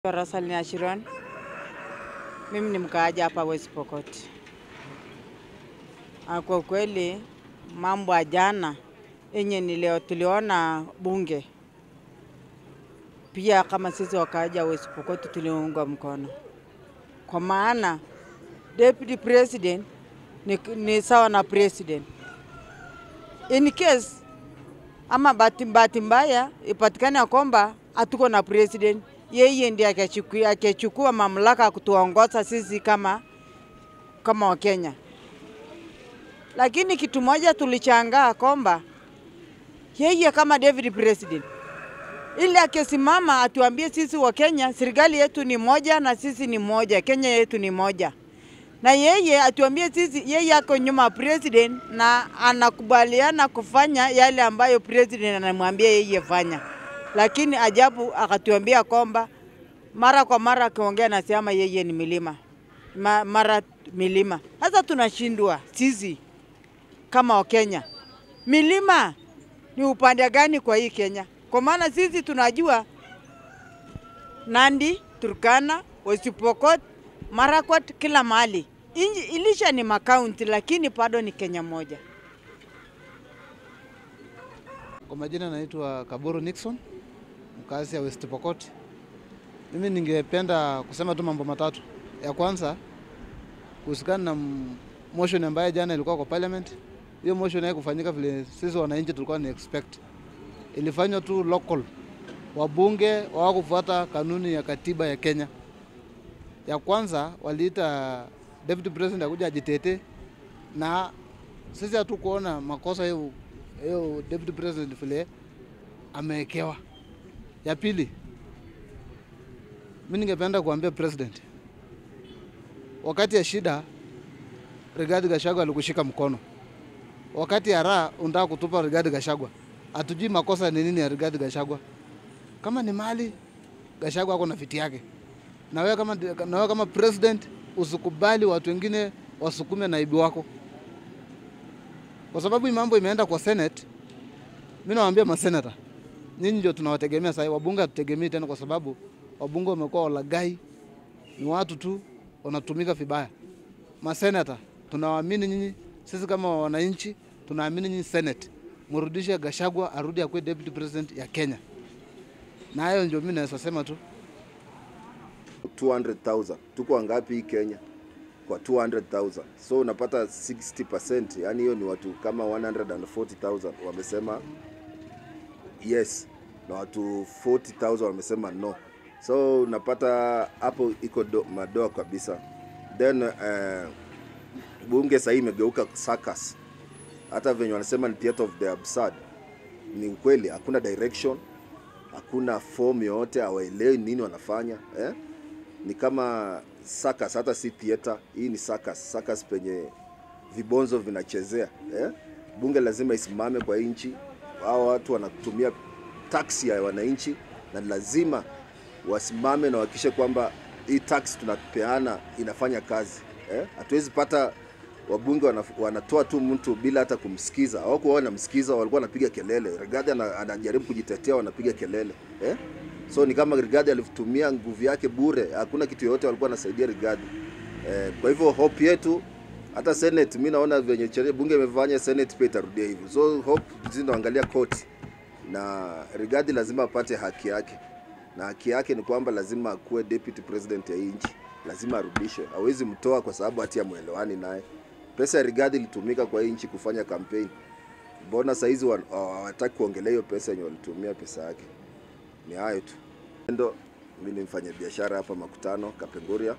Rosalina Ashiron. Mimi ni mkaaji hapa West Pokot. Ah, Kwa kweli mambo ya jana yenye ni leo tuliona bunge, pia kama sisi wakaaji wa West Pokot tuliunga mkono, kwa maana deputy president ni, ni sawa na president in case ama bahati bahati mbaya ipatikane ya kwamba hatuko na president, yeye ndiye akachukua akachukua mamlaka ya kutuongoza sisi kama kama Wakenya. Lakini kitu moja tulichangaa kwamba yeye kama David president ili akisimama atuambie sisi wa Kenya, serikali yetu ni moja na sisi ni moja, Kenya yetu ni moja, na yeye atuambie sisi, yeye ako nyuma ya president na anakubaliana kufanya yale ambayo president anamwambia yeye fanya, lakini ajabu akatuambia kwamba mara kwa mara akiongea nasema yeye ni milima Ma, mara milima. Sasa tunashindwa sisi kama Wakenya, milima ni upande gani kwa hii Kenya? Kwa maana sisi tunajua Nandi, Turkana, West Pokot, Marakwet, kila mahali Inji, ilisha ni makaunti, lakini bado ni Kenya moja. Kwa majina naitwa Kaburu Nixon, mkazi ya West Pokot. Mimi ningependa kusema tu mambo matatu. Ya kwanza kuhusikana na m- motion ambayo jana ilikuwa kwa parliament. Hiyo motion haikufanyika vile sisi wananchi tulikuwa ni expect. Ilifanywa tu local. Wabunge hawakufuata kanuni ya katiba ya Kenya. Ya kwanza waliita deputy president akuja ajitete na sisi hatukuona makosa hiyo hiyo deputy president vile amewekewa. Ya pili, mi ningependa kuambia president, wakati ya shida Rigathi Gachagua alikushika mkono, wakati ya raha unataka kutupa Rigathi Gachagua. Hatujui makosa ni nini ya Rigathi Gachagua. Kama ni mali, Gachagua ako na fiti yake, na wewe kama, na wewe kama president usikubali watu wengine wasukume naibu wako kwa sababu hii mambo imeenda kwa Senate. Mimi nawaambia masenata, nyinyi ndio tunawategemea sasa. Wabunge hatutegemei tena, kwa sababu wabunge wamekuwa walagai, ni watu tu wanatumika vibaya. Masenata tunawaamini nyinyi, sisi kama wananchi tunaamini nyinyi Senate, mrudishe Gachagua arudi akuwe deputy president ya Kenya, na hayo ndio mimi naweza sema tu. 200,000 tuko wangapi hii Kenya kwa 200,000 so unapata 60% yani hiyo ni watu kama 140,000 wamesema yes na watu 40,000 wamesema no so unapata hapo iko do- madoa kabisa then uh, bunge sahii imegeuka circus hata venye wanasema ni theater of the absurd ni ukweli hakuna direction hakuna form yoyote hawaelewi nini wanafanya eh? ni kama circus, hata si theater. Hii ni circus, circus penye vibonzo vinachezea eh? Bunge lazima isimame kwa hii nchi. Hao watu wanatumia taksi ya wananchi, na lazima wasimame na wahakikishe kwamba hii tax tunapeana inafanya kazi eh? Hatuwezi pata wabunge wana, wanatoa tu mtu bila hata kumsikiza. Hawakuwa wanamsikiza, walikuwa wanapiga kelele. Rigathi ana- anajaribu kujitetea, wanapiga kelele eh? So ni kama Rigathi alitumia nguvu yake bure, hakuna kitu yoyote walikuwa wanasaidia Rigathi. Eh, kwa hivyo hope yetu hata Senate, mi naona venye sheria bunge imefanya, Senate pia itarudia hivyo. So hope zinaangalia koti na Rigathi lazima apate haki yake, na haki yake ni kwamba lazima akuwe deputy president ya hii nchi, lazima arudishwe. Hawezi mtoa kwa sababu hati mwelewani naye. Pesa ya Rigathi ilitumika kwa hii nchi kufanya kampeni, mbona saizi wa- hawataki kuongelea hiyo pesa yenye walitumia pesa yake? Ni hayo tu. Ndo mimi ni mfanya biashara hapa Makutano Kapenguria,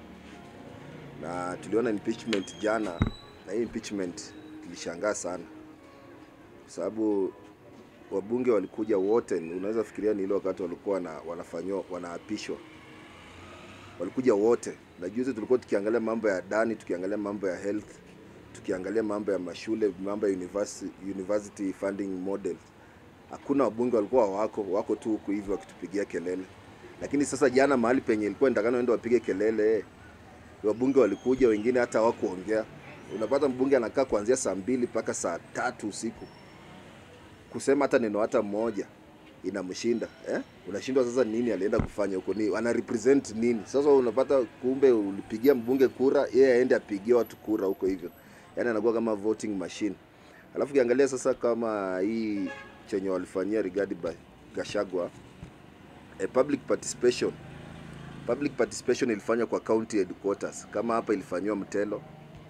na tuliona impeachment jana, na hii impeachment tulishangaa sana kwa sababu wabunge walikuja wote, unaweza fikiria ni ile wakati walikuwa na, wanafanywa wanaapishwa, walikuja wote. Na juzi tulikuwa tukiangalia mambo ya ndani, tukiangalia mambo ya health, tukiangalia mambo ya mashule, mambo ya university, university funding model. Hakuna wabunge walikuwa wako wako tu huku hivi wakitupigia kelele, lakini sasa jana mahali penye ilikuwa nitakana waende wapige kelele eh, wabunge walikuja, wengine hata hawakuongea. Unapata mbunge anakaa kuanzia saa mbili mpaka saa tatu usiku kusema hata neno hata moja inamshinda eh? Unashindwa sasa nini alienda kufanya huko, ni ana represent nini? Sasa unapata kumbe ulipigia mbunge kura, yeye aende apigie watu kura huko hivyo, yaani anakuwa kama voting machine. Alafu ukiangalia sasa kama hii chenye walifanyia Rigathi Ba- Gachagua eh, public participation public participation ilifanywa kwa county headquarters kama hapa ilifanywa Mtelo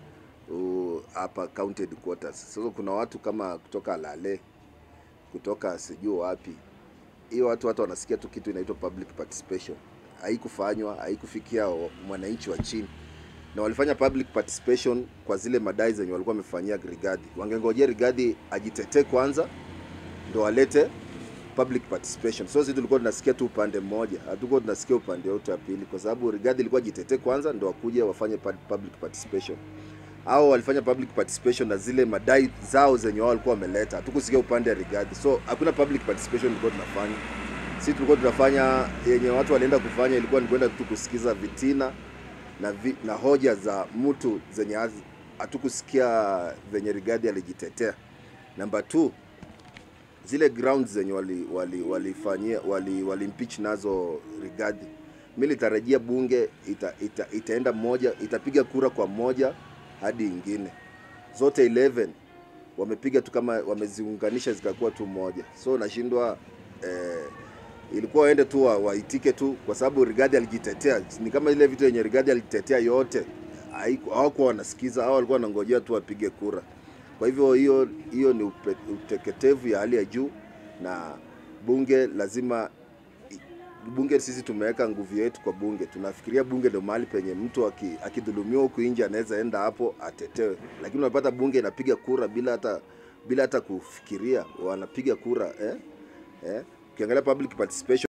uh, hapa county headquarters. Sasa kuna watu kama kutoka Lale kutoka sijui wapi, hiyo watu watu wanasikia tu kitu inaitwa public participation, haikufanywa haikufikia wa- mwananchi wa chini, na walifanya public participation kwa zile madai zenye walikuwa wamefanyia Rigathi. Wangengojea Rigathi ajitetee kwanza ndo walete public participation. So sisi tulikuwa tunasikia tu upande mmoja, hatukuwa tunasikia upande wote wa pili, kwa sababu Rigathi ilikuwa jitetee kwanza ndo wakuje wafanye pa- public participation. Hao walifanya public participation na zile madai zao zenye wao walikuwa wameleta, hatukusikia upande wa Rigathi. So hakuna public participation tulikuwa tunafanya. Sisi tulikuwa tunafanya yenye watu walienda kufanya ilikuwa ni kwenda tu kusikiza vitina na, vi, na hoja za mtu zenye hazi- hatukusikia venye Rigathi alijitetea. Namba two, zile grounds zenye wali wali walifanyia wali, wali impeach nazo Rigathi, mi litarajia bunge ita, ita, itaenda moja itapiga kura kwa moja hadi ingine, zote 11 wamepiga tu kama wameziunganisha zikakuwa tu moja, so nashindwa eh, ilikuwa waende tu wa- waitike tu, kwa sababu Rigathi alijitetea. Ni kama ile vitu yenye Rigathi alijitetea yote haiku- hawakuwa wanasikiza, hao walikuwa wanangojea tu wapige kura. Kwa hivyo hiyo hiyo ni upe, uteketevu ya hali ya juu, na bunge lazima bunge, sisi tumeweka nguvu yetu kwa bunge. Tunafikiria bunge ndio mahali penye mtu aki- akidhulumiwa huku nje anaweza enda hapo atetewe, lakini unapata bunge inapiga kura bila hata bila hata kufikiria, wanapiga kura eh? Eh? Ukiangalia public participation